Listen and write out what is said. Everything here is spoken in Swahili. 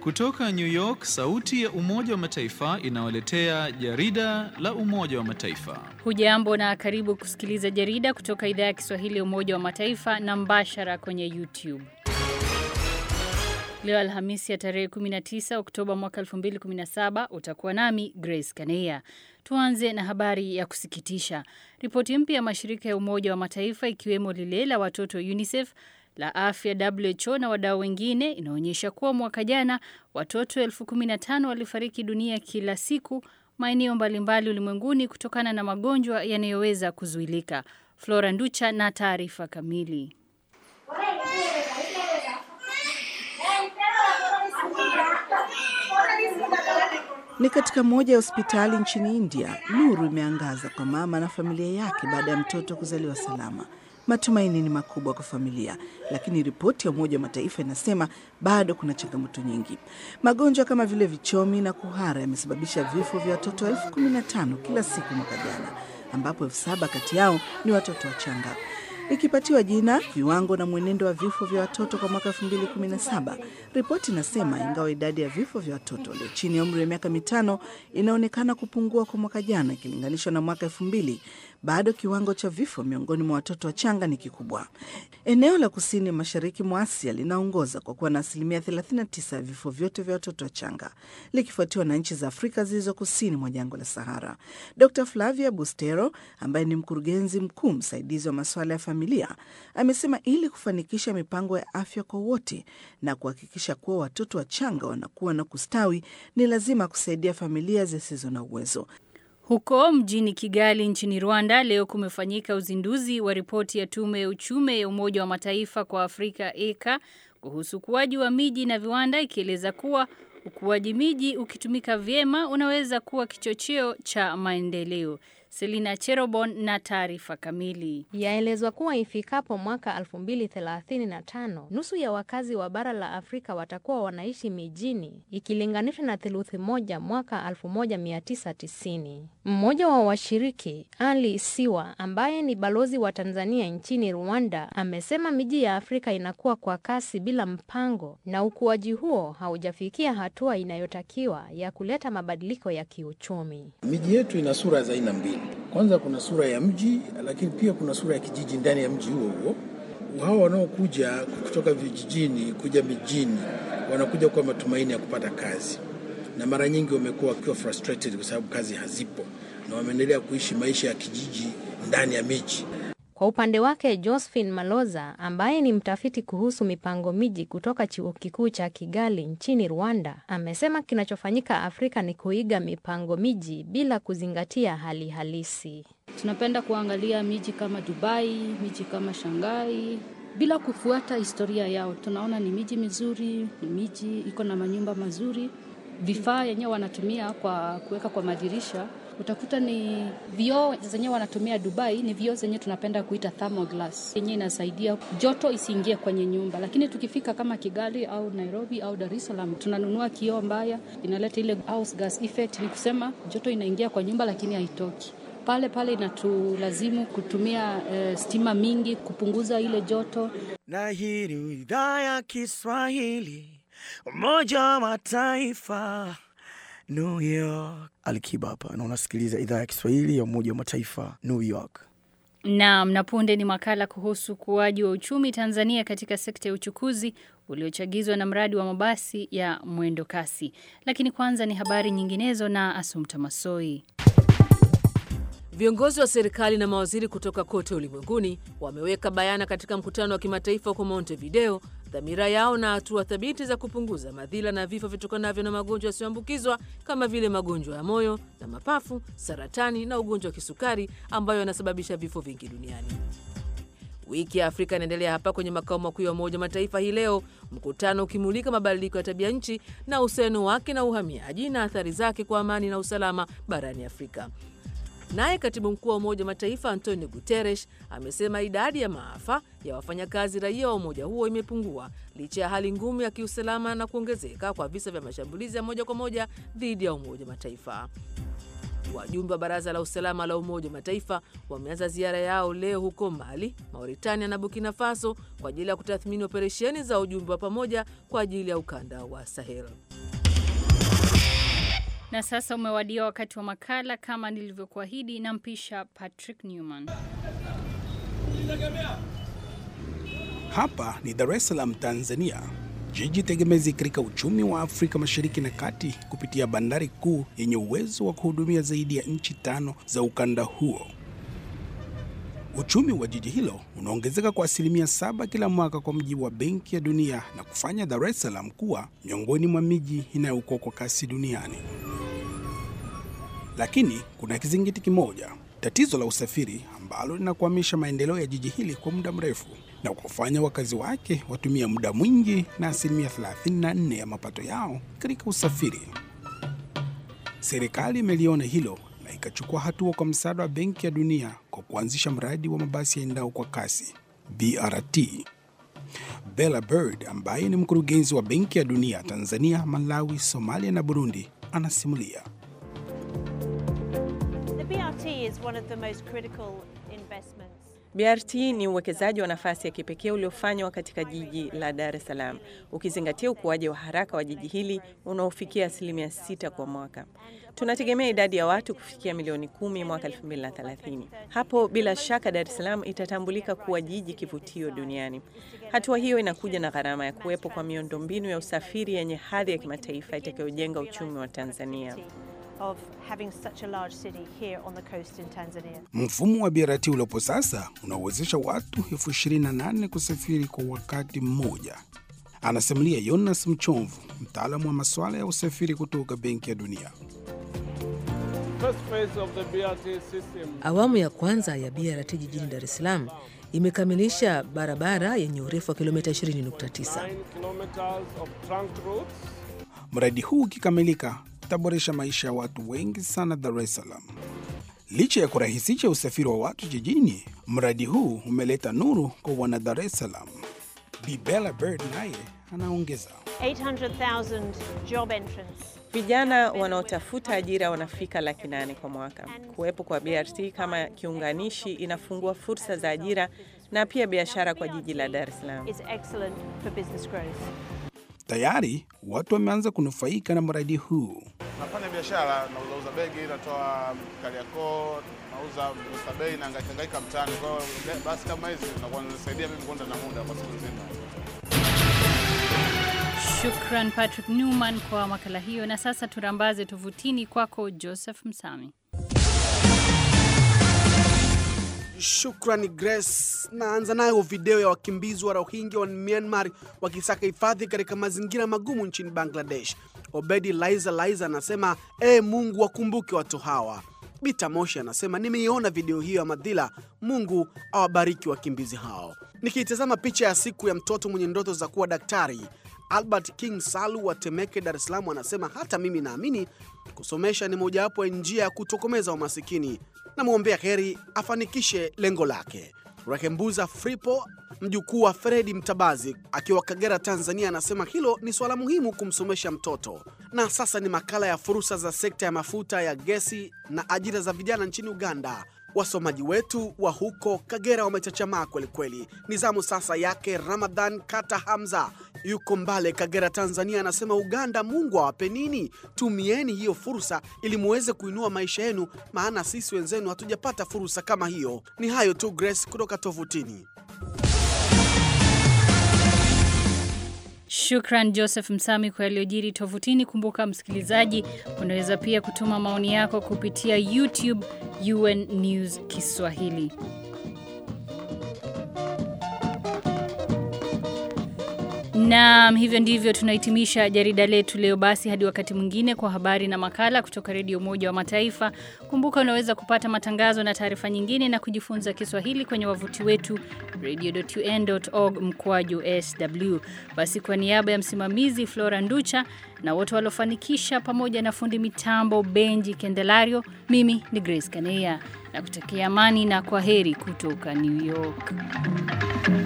Kutoka New York, sauti ya Umoja wa Mataifa inawaletea jarida la Umoja wa Mataifa. Hujambo na karibu kusikiliza jarida kutoka idhaa ya Kiswahili ya Umoja wa Mataifa na mbashara kwenye YouTube. Leo Alhamisi ya tarehe 19 Oktoba mwaka 2017 utakuwa nami Grace Kaneya. Tuanze na habari ya kusikitisha. Ripoti mpya ya mashirika ya Umoja wa Mataifa ikiwemo lile la watoto UNICEF la afya WHO na wadau wengine inaonyesha kuwa mwaka jana watoto elfu kumi na tano walifariki dunia kila siku maeneo mbalimbali ulimwenguni kutokana na magonjwa yanayoweza kuzuilika. Flora Nducha na taarifa kamili. Ni katika moja ya hospitali nchini India, nuru imeangaza kwa mama na familia yake baada ya mtoto kuzaliwa salama. Matumaini ni makubwa kwa familia, lakini ripoti ya Umoja wa Mataifa inasema bado kuna changamoto nyingi. Magonjwa kama vile vichomi na kuhara yamesababisha vifo vya watoto elfu kumi na tano kila siku mwaka jana, ambapo elfu saba kati yao ni watoto wachanga. Ikipatiwa jina viwango na mwenendo wa vifo vya watoto kwa mwaka 2017, ripoti inasema ingawa idadi ya vifo vya watoto walio chini ya umri wa miaka mitano inaonekana kupungua kwa mwaka jana ikilinganishwa na mwaka 2000, bado kiwango cha vifo miongoni mwa watoto wachanga ni kikubwa. Eneo la kusini mashariki mwa Asia linaongoza kwa kuwa na asilimia 39 ya vifo vyote vya watoto wachanga, likifuatiwa na nchi za Afrika zilizo kusini mwa jangwa la Sahara. Dr Flavia Bustero ambaye ni mkurugenzi mkuu msaidizi wa masuala ya familia amesema ili kufanikisha mipango ya afya kwa wote na kuhakikisha kuwa watoto wachanga wanakuwa na kustawi, ni lazima kusaidia familia zisizo na uwezo. Huko mjini Kigali nchini Rwanda leo kumefanyika uzinduzi wa ripoti ya tume ya uchumi ya Umoja wa Mataifa kwa Afrika ECA kuhusu ukuaji wa miji na viwanda ikieleza kuwa ukuaji miji ukitumika vyema unaweza kuwa kichocheo cha maendeleo. Selina Cherobon na taarifa kamili. Yaelezwa kuwa ifikapo mwaka 2035 nusu ya wakazi wa bara la Afrika watakuwa wanaishi mijini ikilinganishwa na theluthi moja mwaka 1990. Mmoja wa washiriki Ali Siwa ambaye ni balozi wa Tanzania nchini Rwanda amesema miji ya Afrika inakuwa kwa kasi bila mpango na ukuaji huo haujafikia hatua inayotakiwa ya kuleta mabadiliko ya kiuchumi. Miji yetu ina sura za aina mbili. Kwanza kuna sura ya mji, lakini pia kuna sura ya kijiji ndani ya mji huo huo. Hawa wanaokuja kutoka vijijini kuja mijini wanakuja kwa matumaini ya kupata kazi, na mara nyingi wamekuwa wakiwa frustrated kwa sababu kazi hazipo, na wameendelea kuishi maisha ya kijiji ndani ya miji. Kwa upande wake Josephine Maloza ambaye ni mtafiti kuhusu mipango miji kutoka chuo kikuu cha Kigali nchini Rwanda amesema kinachofanyika Afrika ni kuiga mipango miji bila kuzingatia hali halisi. Tunapenda kuangalia miji kama Dubai, miji kama Shanghai bila kufuata historia yao. Tunaona ni miji mizuri, ni miji iko na manyumba mazuri, vifaa yenyewe wanatumia kwa kuweka kwa madirisha utakuta ni vioo zenyewe wanatumia Dubai, ni vioo zenyewe tunapenda kuita thermoglass, yenyewe inasaidia joto isiingie kwenye nyumba. Lakini tukifika kama Kigali au Nairobi au Dar es Salaam, tunanunua kioo mbaya, inaleta ile house gas effect, ni kusema joto inaingia kwa nyumba lakini haitoki pale pale inatulazimu kutumia uh, stima mingi kupunguza ile joto. Na hii ni idhaa ya Kiswahili, Umoja wa Mataifa, New York. Alikiba hapa na unasikiliza idhaa ya Kiswahili ya Umoja wa Mataifa, New York. Naam, na punde ni makala kuhusu ukuaji wa uchumi Tanzania katika sekta ya uchukuzi uliochagizwa na mradi wa mabasi ya mwendo kasi. Lakini kwanza ni habari nyinginezo na Asumta Masoi. Viongozi wa serikali na mawaziri kutoka kote ulimwenguni wameweka bayana katika mkutano wa kimataifa huko Montevideo dhamira yao na hatua thabiti za kupunguza madhila na vifo vitokanavyo na magonjwa yasiyoambukizwa kama vile magonjwa ya moyo na mapafu, saratani na ugonjwa wa kisukari ambayo yanasababisha vifo vingi duniani. Wiki ya Afrika inaendelea hapa kwenye makao makuu ya Umoja Mataifa hii leo, mkutano ukimulika mabadiliko ya tabia nchi na uhusiano wake na uhamiaji na athari zake kwa amani na usalama barani Afrika. Naye katibu mkuu wa Umoja wa Mataifa Antonio Guterres amesema idadi ya maafa ya wafanyakazi raia wa umoja huo imepungua licha ya hali ngumu ya kiusalama na kuongezeka kwa visa vya mashambulizi ya moja kwa moja dhidi ya Umoja wa Mataifa. Wajumbe wa Baraza la Usalama la Umoja wa Mataifa wameanza ziara yao leo huko Mali, Mauritania na Burkina Faso kwa ajili ya kutathmini operesheni za ujumbe wa pamoja kwa ajili ya ukanda wa Sahel. Na sasa umewadia wakati wa makala kama nilivyokuahidi, na mpisha Patrick Newman. Hapa ni Dar es Salaam, Tanzania, jiji tegemezi katika uchumi wa Afrika Mashariki na Kati kupitia bandari kuu yenye uwezo wa kuhudumia zaidi ya nchi tano za ukanda huo. Uchumi wa jiji hilo unaongezeka kwa asilimia saba kila mwaka kwa mujibu wa Benki ya Dunia na kufanya Dar es Salaam kuwa miongoni mwa miji inayokua kwa kasi duniani. Lakini kuna kizingiti kimoja, tatizo la usafiri ambalo linakwamisha maendeleo ya jiji hili kwa muda mrefu na kufanya wakazi wake watumia muda mwingi na asilimia 34 ya mapato yao katika usafiri. Serikali imeliona hilo na ikachukua hatua kwa msaada wa Benki ya Dunia kwa kuanzisha mradi wa mabasi yaendao kwa kasi BRT. Bella Bird ambaye ni mkurugenzi wa Benki ya Dunia Tanzania, Malawi, Somalia na Burundi anasimulia. The BRT is one of the most critical investments. BRT ni uwekezaji wa nafasi ya kipekee uliofanywa katika jiji la Dar es Salaam, ukizingatia ukuaji wa haraka wa jiji hili unaofikia asilimia sita kwa mwaka. Tunategemea idadi ya watu kufikia milioni kumi mwaka 2030. Hapo bila shaka Dar es Salaam itatambulika kuwa jiji kivutio duniani. Hatua hiyo inakuja na gharama ya kuwepo kwa miundombinu ya usafiri yenye hadhi ya kimataifa itakayojenga uchumi wa Tanzania. Of having such a large city here on the coast in Tanzania. Mfumo wa BRT uliopo sasa unawezesha watu elfu ishirini na nane kusafiri kwa wakati mmoja, anasimulia Jonas Mchomvu, mtaalamu wa masuala ya usafiri kutoka Benki ya Dunia. Awamu ya kwanza ya BRT jijini Dar es Salaam imekamilisha barabara yenye urefu wa kilomita 20.9. Mradi huu ukikamilika utaboresha maisha ya watu wengi sana Dar es Salaam. Licha ya kurahisisha usafiri wa watu jijini, mradi huu umeleta nuru kwa wana Dar es Salaam. Bi Bella Bird naye anaongeza 800,000 job entrants. Vijana wanaotafuta ajira wanafika laki nane kwa mwaka. Kuwepo kwa BRT kama kiunganishi inafungua fursa za ajira na pia biashara kwa jiji la Dar es Salaam. Is excellent for business growth. tayari watu wameanza kunufaika na mradi huu. Nafanya biashara, nauzauza begi, natoa Kariakoo, nauza Oysterbay na hangaika mtaani. Kwa hiyo basi kama hizi zinakuwa zinasaidia mimi kwenda na muda kwa siku nzima. Shukran Patrick Newman kwa makala hiyo. Na sasa turambaze tovutini kwako Joseph Msami. Shukrani Grace. Naanza nayo video ya wakimbizi wa Rohingya wa Myanmar wakisaka hifadhi katika mazingira magumu nchini Bangladesh. Obedi Laiza Laiza anasema ee Mungu wakumbuke watu hawa. Bita Moshi anasema nimeiona video hiyo ya madhila, Mungu awabariki wakimbizi hao. Nikiitazama picha ya siku ya mtoto mwenye ndoto za kuwa daktari, Albert King Salu wa Temeke, Dar es Salaam anasema hata mimi naamini kusomesha ni mojawapo ya njia ya kutokomeza umasikini. Namwombea heri afanikishe lengo lake. Rekembuza Fripo, mjukuu wa Fredi Mtabazi akiwa Kagera, Tanzania, anasema hilo ni swala muhimu kumsomesha mtoto. Na sasa ni makala ya fursa za sekta ya mafuta ya gesi na ajira za vijana nchini Uganda. Wasomaji wetu wa huko Kagera wamechachamaa kwelikweli. Ni zamu sasa yake Ramadhan Kata Hamza, yuko Mbale, Kagera, Tanzania, anasema Uganda, Mungu awape nini? Tumieni hiyo fursa ili muweze kuinua maisha yenu, maana sisi wenzenu hatujapata fursa kama hiyo. Ni hayo tu, Grace kutoka tovutini. Shukran Joseph Msami kwa yaliyojiri tovutini. Kumbuka msikilizaji, unaweza pia kutuma maoni yako kupitia YouTube UN News Kiswahili. Naam, hivyo ndivyo tunahitimisha jarida letu leo. Basi hadi wakati mwingine kwa habari na makala kutoka Redio Umoja wa Mataifa. Kumbuka unaweza kupata matangazo na taarifa nyingine na kujifunza Kiswahili kwenye wavuti wetu radio.un.org mkwaju sw. Basi kwa niaba ya msimamizi Flora Nducha na wote waliofanikisha pamoja na fundi mitambo Benji Kendelario, mimi ni Grace Kaneya na kutakia amani na kwa heri kutoka New York.